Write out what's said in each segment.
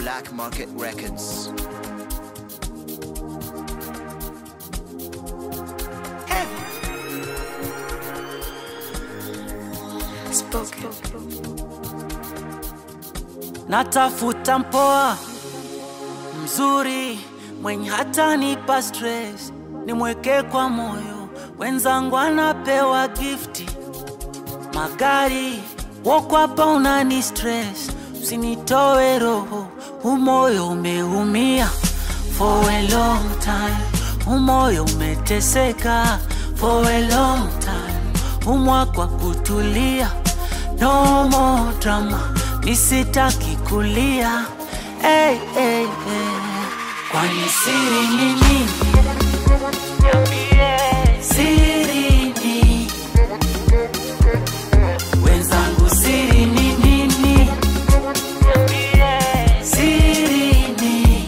Black Market Records. Natafuta mpoa mzuri mwenye hata nipa stress, nimweke kwa moyo. Wenzangu anapewa gifti magari, woko hapa unani stress, usinitoe roho, umoyo umeumia for a long time, umoyo umeteseka for a long time, umwa kwa kutulia, no more drama, nisitaki kulia hey, hey, hey. Kwani siri ni nini? Siri ni wenzangu, siri ni nini? Siri ni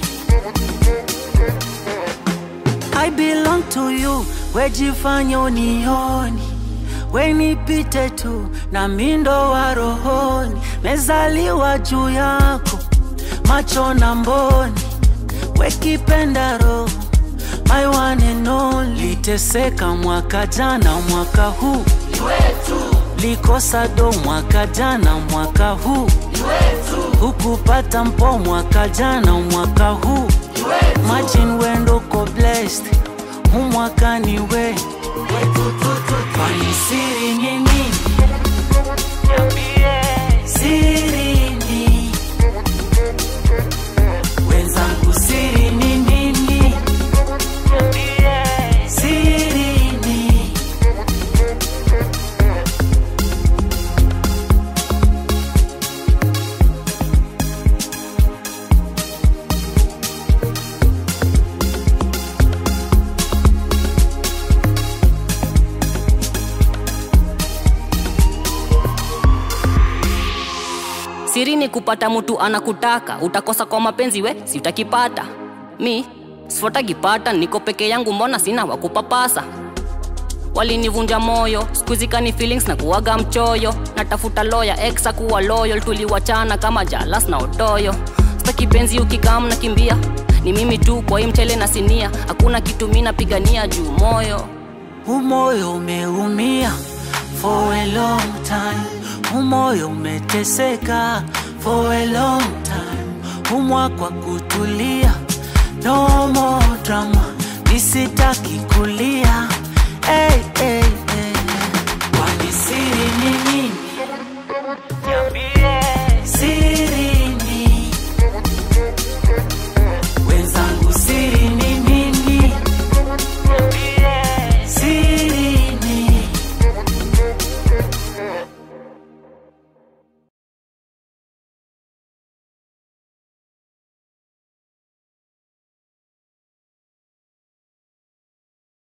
I belong to you, wejifanye unioni, wenipite tu na mindo wa rohoni, mezaliwa juu yako, macho na mboni, wekipenda roho my one and only. Liteseka mwaka jana, mwaka huu likosa do mwaka jana, mwaka huu hukupata mpo mwaka jana, mwaka huu Imagine wendo ko blessed huu mwaka ni we kwani siri ni nini? Siri ni wenzangu, siri ni nini? Siri ni siri ni kupata mtu anakutaka utakosa kwa mapenzi we si utakipata mi sifuatagipata niko peke yangu mbona sina wakupapasa walinivunja moyo skuzikani feelings na kuwaga mchoyo natafuta loya exa kuwa loyal tuliwachana kama jalas na otoyo staki penzi ukikam na kimbia ni mimi tu kwa hii mchele na sinia hakuna kitu mi napigania juu moyo umoyo umeumia for a long time, umoyo umeteseka for a long time, umwa kwa kutulia, no more drama, nisitaki kulia hey, hey.